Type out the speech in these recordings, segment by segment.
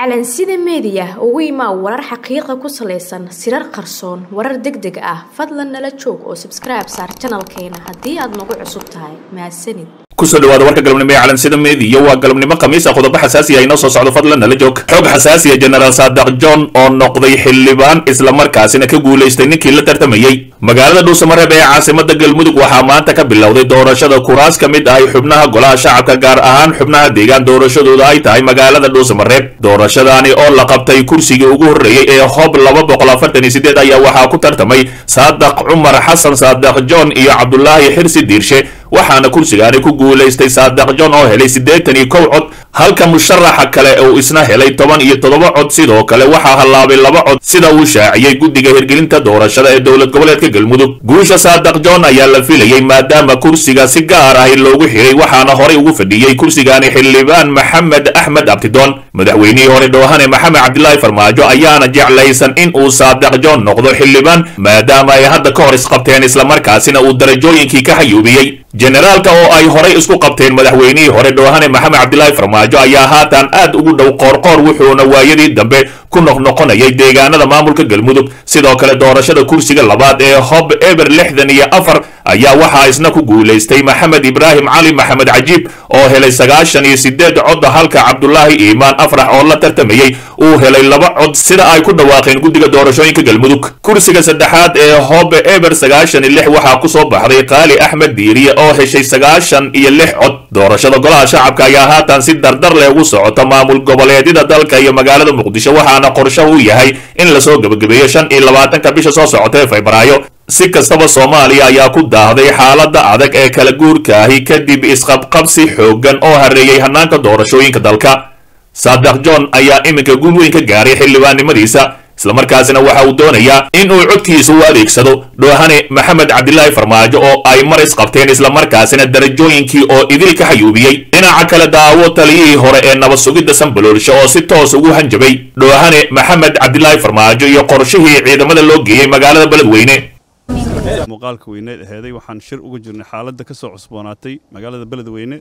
calansida meediya ugu imaa warar xaqiiqa ku salaysan sirar qarsoon warar deg deg ah fadlan nala joog oo sabskribe saar janalkeena haddii aad nagu cusub tahay mahadsanid kusoo dhawaada warka galabnimo ee calansida meediya waa galabnimo khamiisa qodobo xasaasi ah inoo soo socdo fadlan nala joog xog xasaasiya jenaraal saadaq john oo noqday xildhibaan islamarkaasina ka guulaystay ninkii la tartamayey magaalada dhuusamareeb ee caasimada galmudug waxaa maanta ka bilowday doorashada kuraas ka mid ahay xubnaha golaha shacabka gaar ahaan xubnaha deegaan doorashadooda ay tahay magaalada dhuusamareeb doorashadaani oo la qabtay kursigii ugu horreeyey ee hob laba boqol afartan iyo sideed ayaa waxaa ku tartamay saadaq cumar xasan saadaq john iyo cabdulaahi xirsi diirshe waxaana kursigaani ku guulaystay saadaq john oo helay siddeetan iyo kow cod halka musharaxa kale uu isna helay toban iyo toddoba cod sidoo kale waxaa hallaabay laba cod sida uu shaaciyey guddiga hirgelinta doorashada ee dowlad goboleedka galmudug guusha saadaq john ayaa la filayey maadaama kursiga si gaar ahi loogu xiray waxaana horey ugu fadhiyey kursigaani xildhibaan maxamed axmed abtidoon madaxweynihii hore dhoohane maxamed cabdilaahi farmaajo ayaana jeclaysan in uu saadaq john noqdo xildhibaan maadaama ay hadda ka hor isqabteen islamarkaasina uu darajooyinkii ka xayuubiyey generaalka oo ay horay isku qabteen madaxweynihii hore dhoohane maxamed cabdilaahi farmaajo ayaa haatan aad ugu dhow qoorqoor wuxuuna waayadii dambe ku noqnoqonayay deegaanada maamulka galmudug sidoo kale doorashada kursiga labaad ee hob eber lixdan iyo afar ayaa waxaa isna ku guulaystay maxamed ibraahim cali maxamed cajiib oo helay sagaashan iyo sideed cod halka cabdulaahi iimaan afrax oo la tartamayey uu helay laba cod sida ay ku dhawaaqeen guddiga doorashooyinka galmudug kursiga saddexaad ee hob eber sagaashan iyo lix waxaa kusoo baxday qaali axmed diiriye oo heshay sagaashan iyo lix cod doorashada golaha shacabka ayaa haatan si dardar leh ugu socota maamul goboleedyada dalka iyo magaalada muqdisho waxaana qorsho uu yahay in lasoo gebagabeeyo shan iyo labaatanka bisha soo socota ee febraayo si kastaba soomaaliya ayaa ku daahday xaaladda adag ee kala guurkaahi kadib isqabqabsi xooggan oo hareeyey hannaanka doorashooyinka dalka saadaq john ayaa iminka guul weyn ka gaaray xildhibaannimadiisa islamarkaasina waxa uu doonayaa in uu codkiisa u adeegsado dhoohane maxamed cabdilaahi farmaajo oo ay mar isqabteen islamarkaasina darajooyinkii oo idil ka xayuubiyey dhinaca kale daawo taliyihii hore ee nabad sugidda sanbaloolsho oo si toos ugu hanjabay dhoohane maxamed cabdilaahi farmaajo iyo qorshihii ciidamada loo geeyey magaalada beledweyne muuqaalka weyneed aheeday waxaan shir uga jirnay xaaladda ka soo cusboonaatay magaalada beledweyne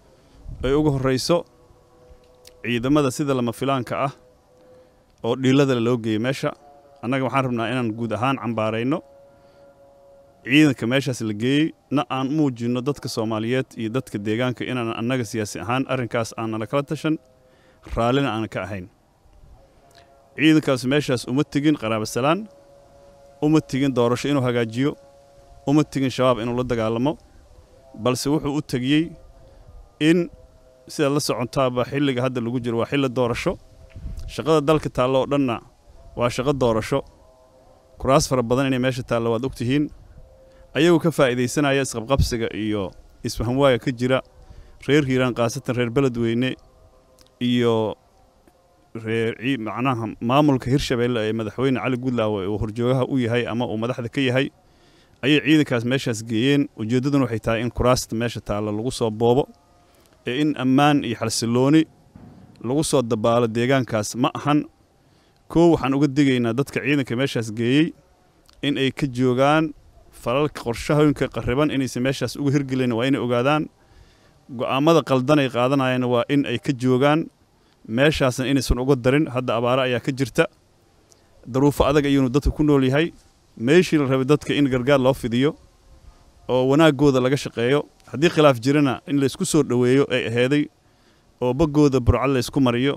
ay ugu horrayso ciidamada sida lama filaanka ah oo dhiilada loo geeyey meesha annaga waxaan rabnaa inaan guud ahaan cambaarayno ciidanka meeshaas la geeyey na aan muujinno dadka soomaaliyeed iyo dadka deegaanka inaan annaga siyaasi ahaan arrinkaas aanala kala tashan raallina aanan ka ahayn ciidankaas meeshaas uma tegin qaraabasalaan uma tegin doorasho inuu hagaajiyo uma tegin shabaab inuu la dagaalamo balse wuxuu u tegiyey in sidaad la socontaaba xilliga hadda lagu jiro waa xilli doorasho shaqada dalka taallo oo dhanna waa shaqo doorasho kuraas fara badan inay meesha taallo waad ogtihiin ayagoo ka faa'iidaysanaya isqabqabsiga iyo isfahamwaaga ka jira reer hiiraan khaasatan reer beledweyne iyo reer macnaha maamulka hirshabeelle ee madaxweyne cali gudlaawe uu horjoogaha u yahay ama uu madaxda ka yahay ayay ciidankaas meeshaas geeyeen ujeeddaduna waxay tahay in kuraasta meesha taalla lagu soo boobo ee in ammaan iyo xalsillooni lagu soo dabaalo deegaankaas ma ahan koow waxaan uga digaynaa dadka ciidanka meeshaas geeyey in ay ka joogaan falalka qorshahooyinka qarriban inaysan meeshaas uga hirgelin waa inay ogaadaan go'aammada qaldan ay qaadanayaan waa in ay ka joogaan meeshaasna inaysan uga darin hadda abaaro ayaa ka jirta daruufo adag ayuunu dadka ku nool yahay meeshii la rabay dadka in gargaar loo fidiyo oo wanaaggooda laga shaqeeyo haddii khilaaf jirana in laysku soo dhoweeyo ay aheeday oo baggooda burcad laysku mariyo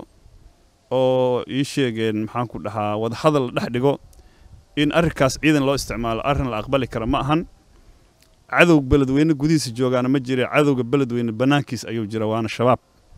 oo ii sheegeen maxaanku dhahaa wadahadal la dhex dhigo in arrinkaas ciidan loo isticmaalo arrin la aqbali kara ma ahan cadowga beledweyne gudihiisa joogaana ma jire cadowga beledweyne bannaankiis ayuu jira waana shabaab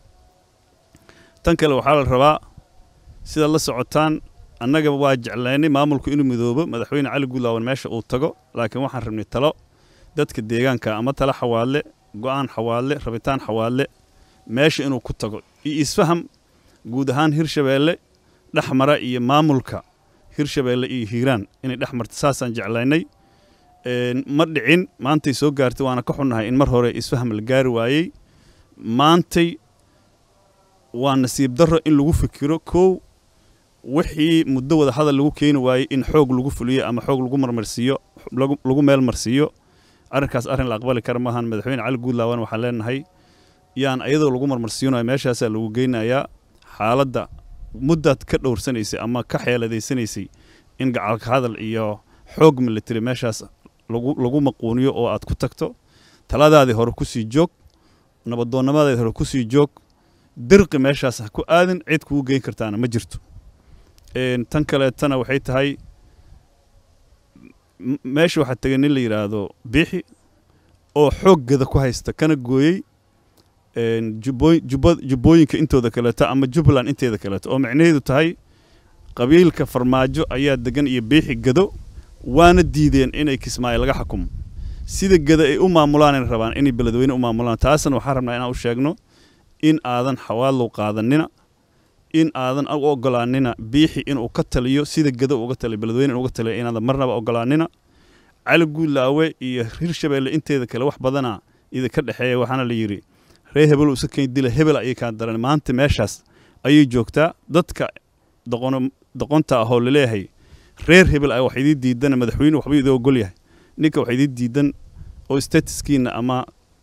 tan kale waxaa la rabaa sidaad la socotaan annaga waa jeclaynay maamulku inuu midoobo madaxweyne cali gudlaawan meesha uu tago laakiin waxaan rabnay talo dadka deegaanka ama talo xawaadle go'aan xawaadle rabitaan xawaadle meesha inuu ku tago iyo isfaham guud ahaan hirshabeelle dhex mara iyo maamulka hirshabeelle iyo hiiraan inay dhex marta saasaan jeclaynay ma dhicin maantay soo gaartay waana ka xunnahay in mar hore isfaham la gaari waayey maantay waa nasiib darro in lagu fikiro kow wixii muddo wada hadal lagu keeni waayey in xoog lagu fuliyo ama xoog lagu marmarsiiyo lagu meel marsiiyo arrinkaas arrin la aqbali kara maahan madaxweyne cali guudlaawan waxaan leenahay yaan iyadoo lagu marmarsiinayo meeshaasaa lagu geynayaa xaaladda muddaad ka dhowrsanaysay ama ka xeeladaysanaysay in gacalka hadal iyo xoog military meeshaas lagu lagu maquuniyo oo aad ku tagto taladaadii hore kusii joog nabadoonnimadaadii hore kusii joog dirqi meeshaas ha ku aadin cid kugu geyn kartaana ma jirto tan kaleetana waxay tahay meesha waxaa tegay nin la yidhaahdo biixi oo xooggada ku haysta kana gooyey jubbooyinka intooda kaleeto ama jubbaland inteeda kaleeto oo micnaheedu tahay qabiilka farmaajo ayaa degan iyo biixi gado waana diideen inay kismaayo laga xukumo sida gada ay u maamulaan rabaan inay beledweyne u maamulaan taasna waxaan rabnaa inaan u sheegno in aadan xawaadlow qaadanina in aadan u ogolaanina biixi inuu ka taliyo sida gada uga taliyo beledweyne inuga taliyo inaadan marnaba ogolaanina cali guulaawe iyo hirshabeelle inteeda kale wax badana idinka dhexeeya waxaana la yidhi ree hebel usa keen dila hebel ayay kaa daran maanta meeshaas ayay joogtaa dadka doqon doqonta ahoo laleeyahay reer hebel ah wax idii diidan madaxweyne waxba idin ogol yahay ninka wax idii diidan oo statuskiina ama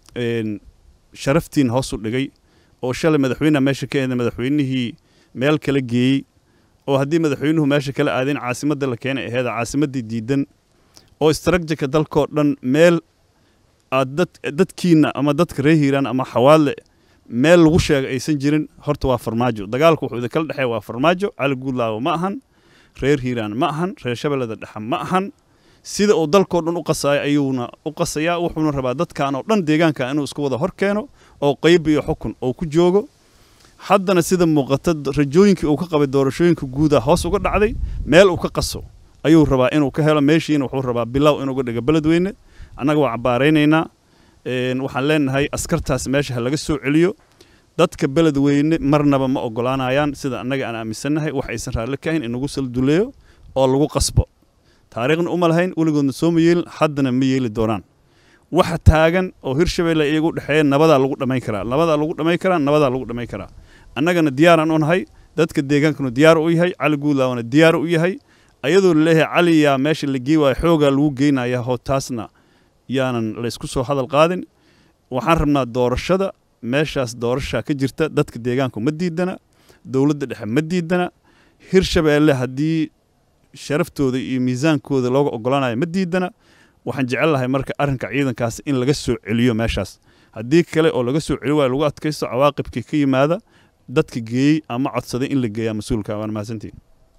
sharaftiina hoos u dhigay oo shalay madaxweyneha meesha ka eeda madaxweynihii meel kala geeyey oo haddii madaxweynuhu meesha kala aadeen caasimadda la keenay aheeda caasimaddii diidan oo istraktijika dalkoo dhan meel aad dad dadkiina ama dadka reer hiiraan ama xawaadle meel lagu sheegay aysan jirin horta waa farmaajo dagaalku wuxuu idinkala dhexeeya waa farmaajo cali guudlaawo ma ahan reer hiiraan ma ahan reer shabeellada dhexe ma ahan sida uu dalkoo dhan u qasaayo ayuuna u qasayaa wuxuuna rabaa dadkan oo dhan deegaanka inuu isku wada hor keeno oo qayb iyo xukun oo ku joogo haddana sida muuqata rajooyinkii uu ka qabay doorashooyinka guuda hoos uga dhacday meel uu ka qaso ayuu rabaa inuu ka helo meeshiina wuxuu rabaa bilow inuuga dhigo beledweyne annaga waa cabbaaraynaynaa waxaan leenahay askartaas meesha ha laga soo celiyo dadka beledweyne marnaba ma ogolaanayaan sida annaga aan aaminsannahay wax aysan raalli ka ahayn inagu salduleeyo oo lagu qasbo taariikhna uma lahayn weligoodna soo ma yeelin haddana ma yeeli doonaan waxa taagan oo hirshabeelle iyagu dhexeeya nabadaa lagu dhammayn karaa nabadaa lagu dhammayn karaa nabadaa lagu dhammayn karaa annagana diyaaraan u nahay dadka deegaankanu diyaar u yahay cali guudlaawna diyaar u yahay ayadoo laleeyahay cali yaa meesha la gey waayo xoogaa lagu geynaya hoo taasna yaanan laysku soo hadal qaadin waxaan rabnaa doorashada meeshaas doorashaa ka jirta dadka deegaanku ma diidana dowladda dhexe ma diidana hirshabeelle haddii sharaftooda iyo miisaankooda looga ogolaanayo ma diidana waxaan jecel lahay marka arrinka ciidankaas in laga soo celiyo meeshaas haddii kale oo laga soo celi waayo lagu adkaysto cawaaqibkii ka yimaada dadka geeyey ama codsaday in la geeyaa mas-uulka waan mahadsantiin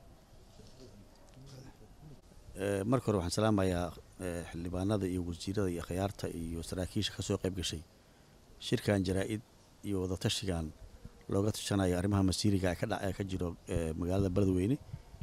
marka hore waxaan salaamayaa xildhibaanada iyo wasiirada iyo khiyaarta iyo saraakiisha ka soo qayb gashay shirkan jaraa-id iyo wadatashigan looga tashanayo arrimaha masiiriga ee kadha ka jiro magaalada beledweyne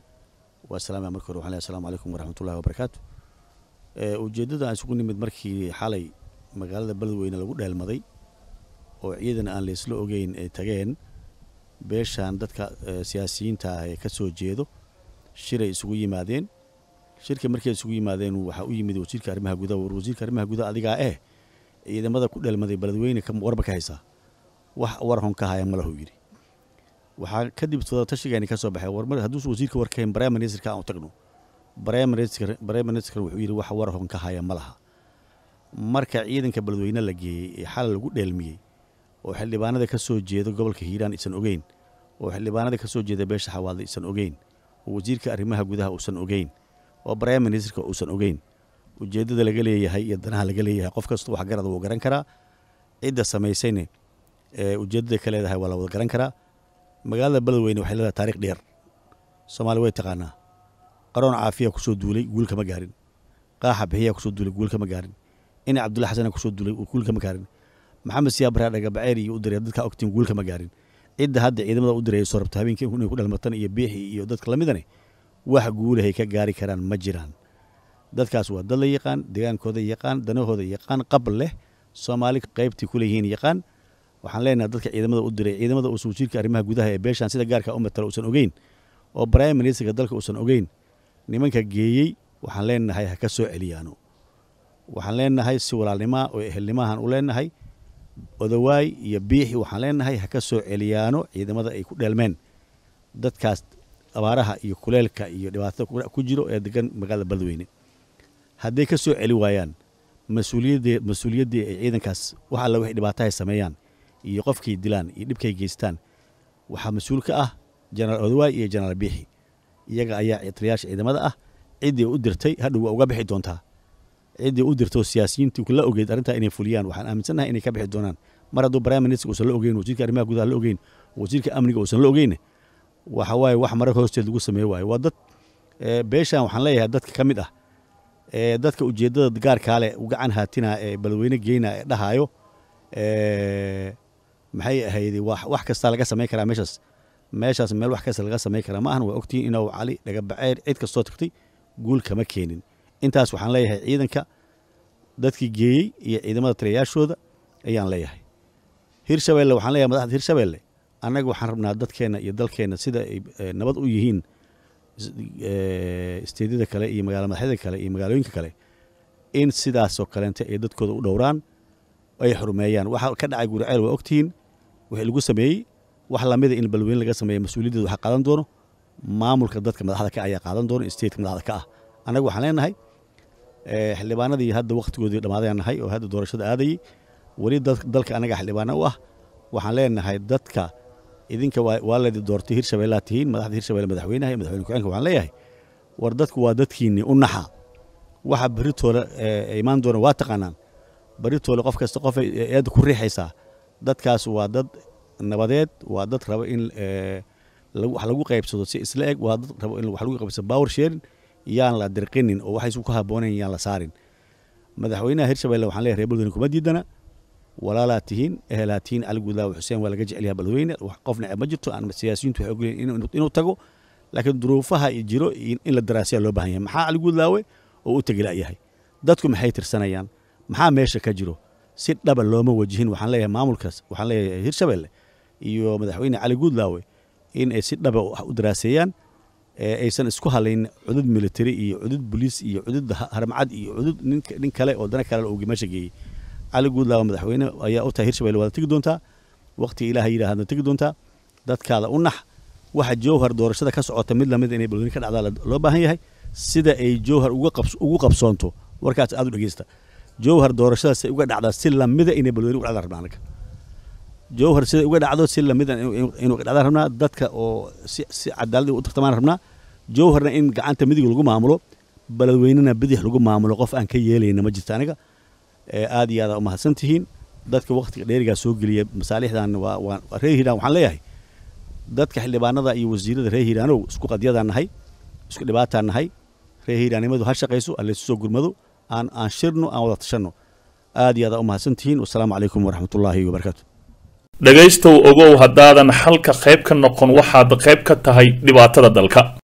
waa salaamaya marka hore waxan lehy asalamu calaykum waraxmatullahi wabarakaatu ujeeddada aan isugu nimid markii xalay magaalada beledweyne lagu dheelmaday oo ciidan aan laysla ogeyn ay tageen beeshan dadka siyaasiyiinta ah ee ka soo jeedo shiray isugu yimaadeen shirka markay isugu yimaadeen waxaa u yimid wasiirka arrimaha gudaha war wasiirka arrimaha gudaha adigaa eh ciidamada ku dheelmaday beledweyne warba ka haysaa wax war hon ka haya malahu yidhi waxaa kadib wadatashigeeni ka soo baxay warmar hadduusu wasiirka warkahayn brime ministerka aan u tagno brime minister wuxuu yidhi wax war hon ka haya ma laha marka ciidanka beledweyne la geeyey ee xalay lagu dheelmiyey oo xildhibaanada ka soo jeeda gobolka hiiraan isan ogeyn oo xildhibaanada ka soo jeeda beesha xawaadle isan ogeyn oo wasiirka arrimaha gudaha uusan ogeyn oo brime ministerka uusan ogeyn ujeeddada laga leeyahay iyo danaha laga leeyahay qof kasta wax garada wuu garan karaa cidda samaysayne ujeeddada ka leedahay waa la wada garan karaa magaalada beledweyne waxay leedahay taarikh dheer soomaali way taqaanaa qaroon caafiya kusoo duulay guul kama gaarin qaaxa bixiyaa kusoo duulay guul kama gaarin ina cabdulla xasana kusoo duulay guul kama gaarin maxamed siyaa baraa dhagabaceer iyo u diray dadka ogtiin guul kama gaarin cidda hadda ciidamada u diray soo rabta habeenkii inay ku dhalmatan iyo biixi iyo dadka lamidane wax guulahay ka gaari karaan ma jiraan dadkaas waa dad la yaqaan deegaankooda yaqaan danahooda yaqaan qab leh soomaali qaybtii ku leeyihiin yaqaan waxaan leenahay dadka ciidamada u diray ciidamada uusan wasiirka arrimaha gudaha ee beeshan sida gaarka u matala uusan ogeyn oo brime ministerka dalka uusan ogeyn nimanka geeyey waxaan leenahay ha ka soo celiyaano waxaan leenahay si walaalnimaa oo ehelnimahan u leenahay odawaay iyo biixi waxaan leenahay ha ka soo celiyaano ciidamada ay ku dheelmeen dadkaas abaaraha iyo kuleelka iyo dhibaatada ku jiro ee degan magaalada beledweyne hadday ka soo celi waayaan mas-uuliyadee mas-uuliyaddii ay ciidankaas wax alla waxay dhibaatahay sameeyaan iyo qofkay dilaan iyo dhibkay geystaan waxaa mas-uul ka ah jenaraal odawaay iyo jenaraal biixi iyaga ayaa taliyaasha ciidamada ah ciddii u dirtay hadhow waa uga bixi doontaa ciddii u dirtay oo siyaasiyiintii la ogeyd arrintaa inay fuliyaan waxaan aaminsannahay inay ka bixi doonaan mar hadduu prime minister uusan la ogeyn wasiirka arrimaha gudaha la ogeyn wasiirka amniga uusan la ogeyn waxa waaye wax marar hoosteed lagu sameeye waaye waa dad beeshan waxaan leeyahay dadka ka mid ah ee dadka ujeeddada gaarkaa leh u gacan haatina ee balweyne geyna ee dhahaayo maxay ahayd wax kasta laga samayn karaa meeshaas meeshaas meel wax kasta laga samayn karaa ma ahan waa ogtihiin inuu cali dhagabaceer cid kastoo tagtay guul kama keenin intaas waxaan leeyahay ciidanka dadkii geeyey iyo ciidamada taliyayaashooda ayaan leeyahay hirshabeelle waxaan leeyahay madaxda hirshabeelle annaga waxaan rabnaa dadkeenna iyo dalkeenna sida ay nabad u yihiin isteedyada kale iyo magaala madaxyada kale iyo magaalooyinka kale in sidaasoo kaleente ay dadkooda u dhowraan ay xurmeeyaan waxa ka dhacay guriceel waa ogtihiin wixii lagu sameeyey wax lamida in balweyne laga sameeya mas-uuliyaddeeda waxaa qaadan doono maamulka dadka madaxda ka ayaa qaadan doono stateka madaxda ka ah annaga waxaan leenahay xildhibaanadii hadda wakhtigoodii dhammaadayaan nahay oo hadda doorashada aadayey weli dalka annaga xildhibaana u ah waxaan leenahay dadka idinka waa laydi doortay hirshabeellaa tihiin madaxda hirshabelle madaxweynaha iyo madaxweyne ku-xeenka waxaan leeyahay war dadku waa dadkiinni u naxa waxa berritooda imaan doona waa taqaanaan berritooda qof kasta qof eedda ku riixaysaa dadkaas waa dad nabadeed waa dad raba in wax lagu qaybsado si isla eg waa dad raba in wax lagu qaybsado power sharing yaan la dirqinin oo waxaysu ku habboonayn yaan la saarin madaxweynaha hirshabelle waxaan leeyahay reer balweyne kuma diidana walaalaa tihiin ehelaa tihiin cali guudlaawe xuseen waa laga jecelyaha balweyne qof neceb ma jirto aan siyaasiyiintu waxay ogolyihin inuu tago laakiin duruufaha jiro in la daraasiyaa loo baahan yahay maxaa cali guudlaawe oo u tegi la'yahay dadku maxay tirsanayaan maxaa meesha ka jiro si dhaba looma wajihin waxaan leeyahay maamulkaas waxaan leeyahay hirshabelle iyo madaxweyne cali guudlaawe in ay si dhaba u daraaseeyaan aysan isku halayn cudud military iyo cudud boliis iyo cudud harmacad iyo cudud nin kale oo dana kale uu meesha geeyey cali guudlaawa madaxweyne ayaa u tahay hirshabelle waad tegi doontaa waqtiga ilaaha yidhaahadna tegi doontaa dadkaada u nax waxa jowhar doorashada ka socota mid lamid inay balweyne ka dhacdaa loo baahan yahay sida ay jowhar ugu qabsoonto warkaas aad u dhegeysta jowhar doorashadaasay uga dhacdaa si lamida inay balweyne uga dhacdaa rabnaa anaga jowhar sida uga dhacdo si lamida inuu dhacdaan rabnaa dadka oo si si cadaalad u tartamaan rabnaa jowharna in gacanta midig lagu maamulo balweynena bidix lagu maamulo qof aan ka yeelayna ma jirta aniga aad iyo aada u mahadsan tihiin dadka waktiga dheerigaa soo geliya masaalixdan waa reer hiiraan waxaan leeyahay dadka xildhibaanada iyo wasiirada reer hiiraanow isku qadyadaan nahay isku dhibaataan nahay reer hiiraannimadu ha shaqayso allaysu soo gurmado aan aan shirno aan wada tashanno aad iyo aada u mahadsan tihiin wasalaamu calaykum waraxmatullaahi wabarakaatu dhegaystow ogow haddaadan xalka qayb ka noqon waxaad qayb ka tahay dhibaatada dalka